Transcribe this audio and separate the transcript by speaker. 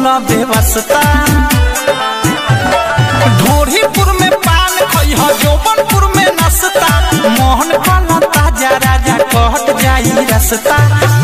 Speaker 1: बोला बेवस्ता ढोरीपुर में पान खइह जौबनपुर में नसता मोहन काला ताजा राजा कहत जाई रसता